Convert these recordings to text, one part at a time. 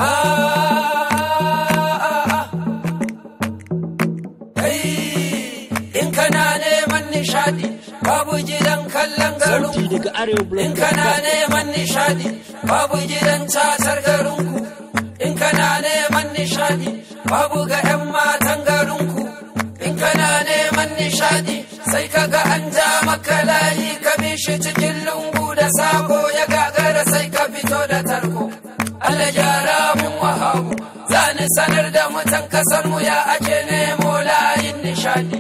in kana neman nishadi babu gidan kallon garin Sauti daga Arewa in Blog. kana neman nishadi babu gidan tatar garinku in kana neman nishadi babu ga 'yan matan garinku in kana neman nishadi sai ka ga an ja maka layi ka bi shi cikin lungu da sako ya gagara sai ka fito da tarko Allah gyara mun wahabu za ni sanar da mutan kasar mu ya ake nemo layin nishadi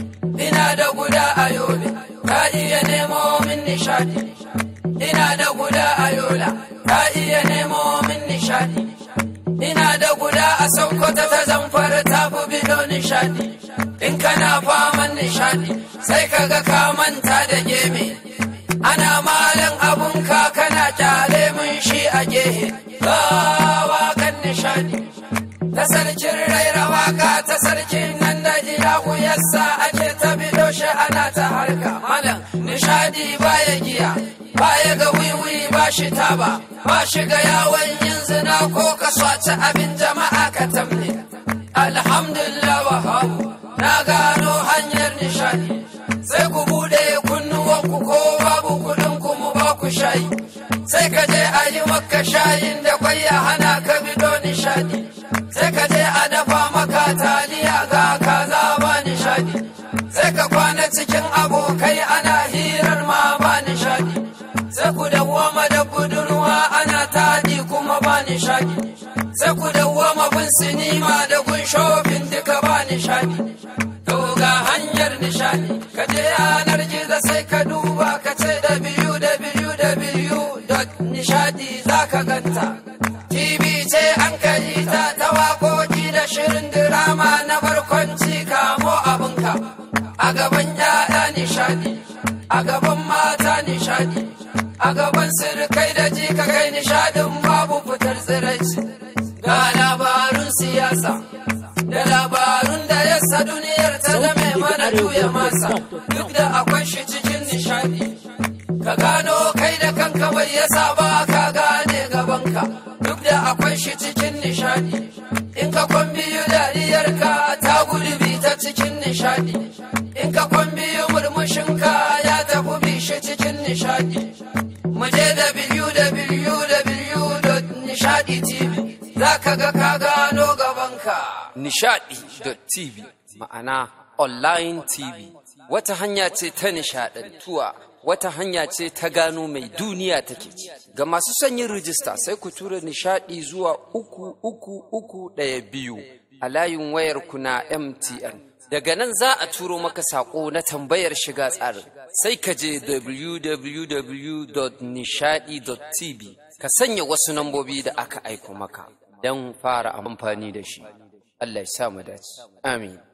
ina da guda a yobe ka iya nemo min nishadi ina da guda a yola ka iya nemo min nishadi ina da guda a sokoto ta zamfara ta fi bido nishadi in kana faman nishadi sai kaga ka manta da geme ana malan abun ka kana kyale mun shi a gehe gawa kan nishadi ta sarkin raira waka ta sarkin nan da jira yassa ake ta bido shi ana ta harka malam nishadi baya giya baya ga wiwi ba shi taba ba shi ga yawon yin zina ko ka swaci abin jama'a ka tamne alhamdulillah wahabu na gano hanyar nishadi sai ku bude kunnuwanku ko babu kudin ku mu ba ku shayi sai ka je a yi maka shayin da kwai ya hana ka bido nishadi sai ka je a dafa maka taliya ga kaza ba nishadi sai ka kwana cikin abokai ana hirar ma ba nishadi sai ku dawwama da budurwa ana taɗi kuma ba nishadi sai ku dawwama bin sinima da gun shofin duka ba nishadi to ga hanyar nishadi ka je yanar gizo sai ka duba ka ce da biyu da biyu da biyu dot nishadi za ka ganta TV ce an kaji ta ta waƙoƙi da shirin dirama na barkwanci kamo abinka a gaban ya'ya nishadi a gaban mata nishadi a gaban sirkai da jika kai nishadin babu fitar tsiraici ga labarun siyasa da labarun da yasa duniyar ta zame mana juya masa duk da akwai shi cikin nishadi ka gano kai da kanka bai yasa ba ka gane gabanka duk da akwai shi cikin nishadi in ka kwambiyu dariyarka ta gurbi ta cikin nishadi in ka kwambiyu murmushinka ya tafi bi shi cikin nishadi mu je www.nishadi tv za ka ga ka gano gabanka Nishadi.tv ma'ana online TV wata hanya ce ta nishadantuwa wata hanya ce ta gano mai duniya take ci ga masu son yin rijista sai ku tura nishadi zuwa uku uku uku ɗaya biyu a layin wayar ku na MTN daga nan za a turo maka sako na tambayar shiga tsarin sai ka je www.nishadi.tv ka sanya wasu nambobi da aka aiko maka don fara amfani da shi Allah ya sa mu dace amin